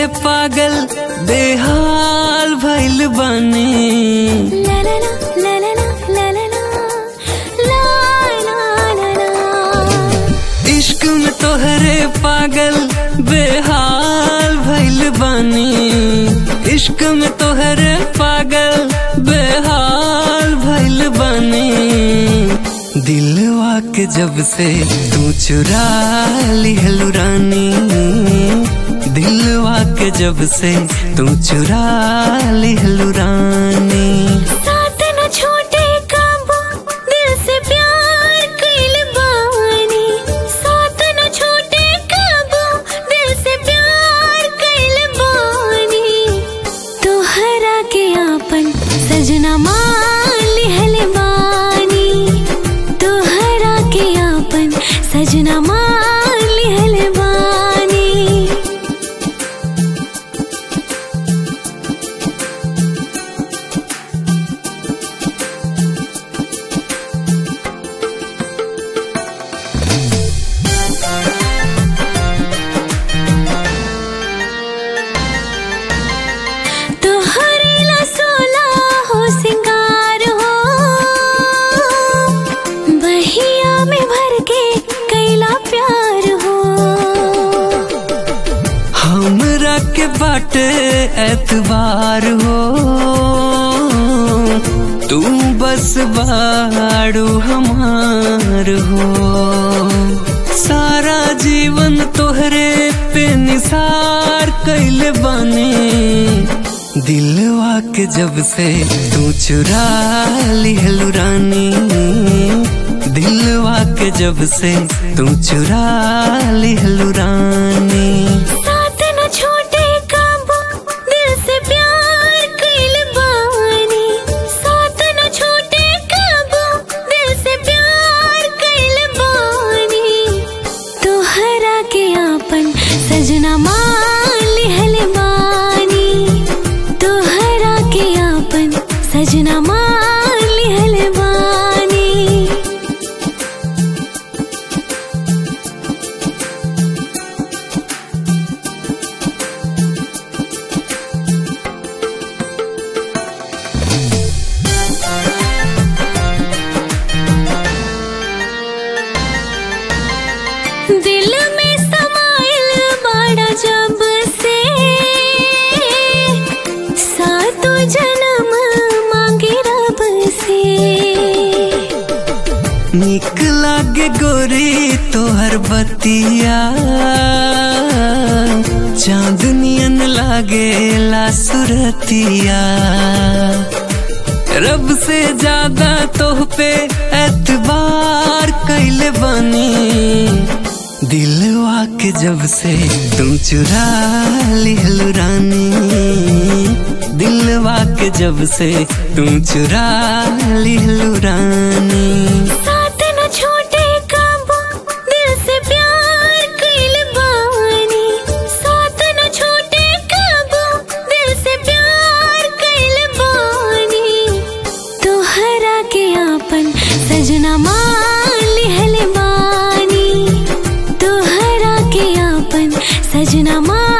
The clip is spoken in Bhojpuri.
पागल बेहाल भइल बानी ला ला ला ला ला ला ला ला ला ला ला ला इश्क में तोहरे पागल बेहाल भइल बानी इश्क में तोहरे पागल बेहाल भइल बानी दिलवा के जब से तू चुरा लिहलु रानी दिलवा के जब से तू चुरा लिहलु रानी साथ न छोटे काबू दिल से प्यार कइल बानी साथ न छोटे काबू दिल से प्यार कइल बानी तोहरा के आपन सजना मान लिहल बानी तोहरा के आपन सजना मान लिहल बानी तोहरे ला सोला हो सिंगार हो बहिया में भर के कैला प्यार हो हमरा के बाटे एतबार हो तू बस बाड़ू हमार हो सारा जीवन तोहरे पे निसार कैले बानी दिलवा के जब से तू चुरा लिहलु रानी दिलवा के जब से तू चुरा लिहलु रानी साथ न छोटे काबू दिल से प्यार कैल बानी साथ न छोटे काबू दिल से प्यार कैल बानी तोहरा के आपन सजना मान लिहल बानी तोहरा के आपन सजना मान लिहल बानी दिल में समाइल बड़ा जब से सातों जन्म मांगे रब से निक लागे गोरी तोहर बतिया चांदनियन लागे ला सुरतिया रब से ज्यादा तोह पे एतबार कैले बनी दिलवा के जब से तुम चुरा लिहलु रानी दिलवा के जब से तुम चुरा लिहलु रानी साथ न छोटे काबू दिल से प्यार कैल बानी साथ न छोटे काबू दिल से प्यार कैल बानी तोहरा के आपन सजना मान लिहल बानी तोहरा के आपन सजना मान